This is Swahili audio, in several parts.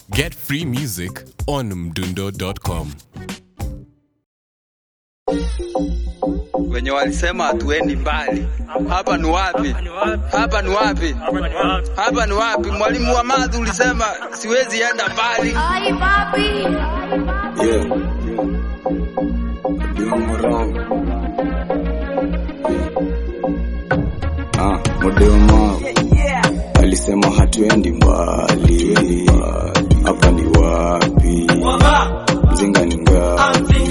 Get free music on mdundo.com. wenye walisema hatuendi mbali. Hapa ni wapi? Hapa ni wapi? Hapa ni wapi? Mwalimu wa math ulisema siwezi enda mbali. Ay, papi. Yeah. Doing me wrong. Ah, Modema alisema hatuendi mbali, hapa ni wapi? Mzinga ni ngapi?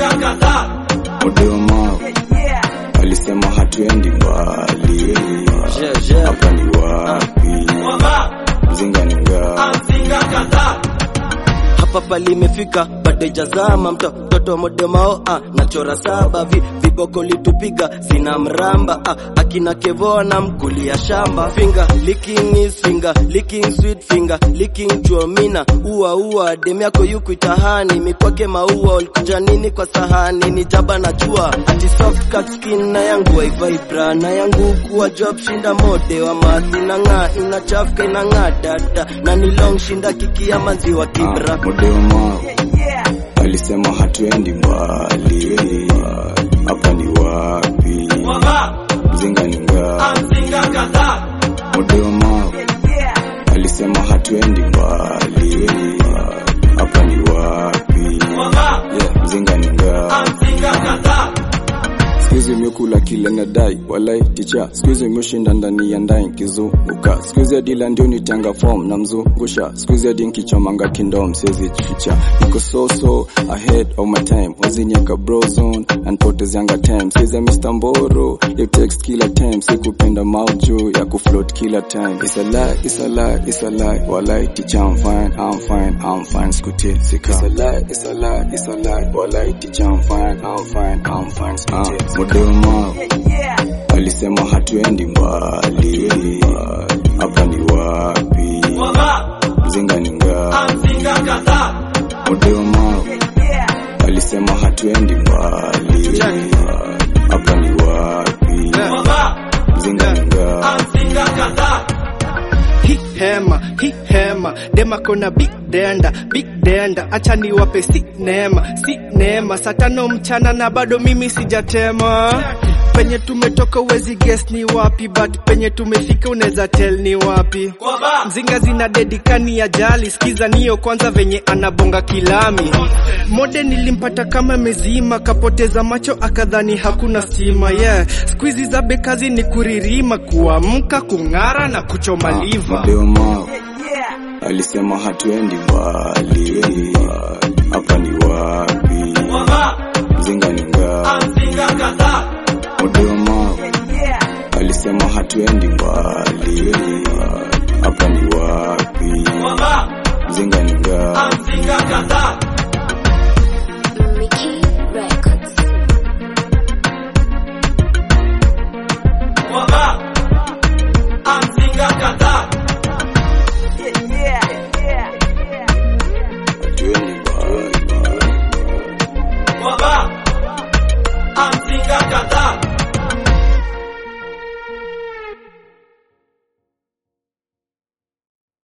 Modema alisema hatuendi mbali, hapa ni wapi? Mzinga ni ngapi? hapa palimefika bado ijazama mtoto modemao ah, nachora saba vi, viboko litupiga sina mramba ah, akina kevona mkulia shamba finger licking is finger licking sweet finger licking chuomina ua ua dem yako yuku itahani mikwake maua ulikuja nini kwa sahani ni jaba na jua ati soft cut skin na yangu waivibra na yangu kuwa job shinda mode wa mathi na ng'aa inachafka inang'aa dada na ni long shinda kikia maziwa kibra Ah, Modema alisema hatuendi mbali, hapa ni wapi? Mzinga ni ngapi? Modema alisema hatuendi mbali, hapa ni wapi? Yeah, Mzinga ni ngapi? Sikuizi miukula kile nadai walai ticha sikuizi miushinda ndani ya ndai nkizunguka sikuizi adila ndio nitanga form na mzungusha sikuizi adi nkichomanga kindom siezi chicha niko so so ahead of my time wazinyeka brozone anpotezianga time siza Mr. Mboro ya text kila time sikupenda mauju ya kufloat kila time it's a lie it's a lie it's a lie walai ticha I'm fine I'm fine I'm fine skutie sika it's a lie it's a lie it's a lie walai ticha I'm fine I'm fine I'm fine skutie sika Modema alisema hatuendi mbali, hapa ni wapi? Mzinga ni ngapi? Modema alisema hatuendi mbali, hapa ni wapi? Mzinga ni ngapi? hi hema hi hema dema kona big denda big denda acha niwape si neema si neema saa tano mchana na bado mimi sijatema penye tumetoka uwezi guess ni wapi but penye tumefika unaweza tell ni wapi mzinga zina dedikani ya jali skiza niyo kwanza venye anabonga kilami mode nilimpata kama mezima kapoteza macho akadhani hakuna stima yeah skuizi za bekazi ni kuririma kuamka kung'ara na kuchoma liva Modema alisema hatuendi mbali, hapa ni wapi? Mzinga ni ngapi? Modema alisema hatuendi mbali, hapa ni wapi? Mzinga ni ngapi?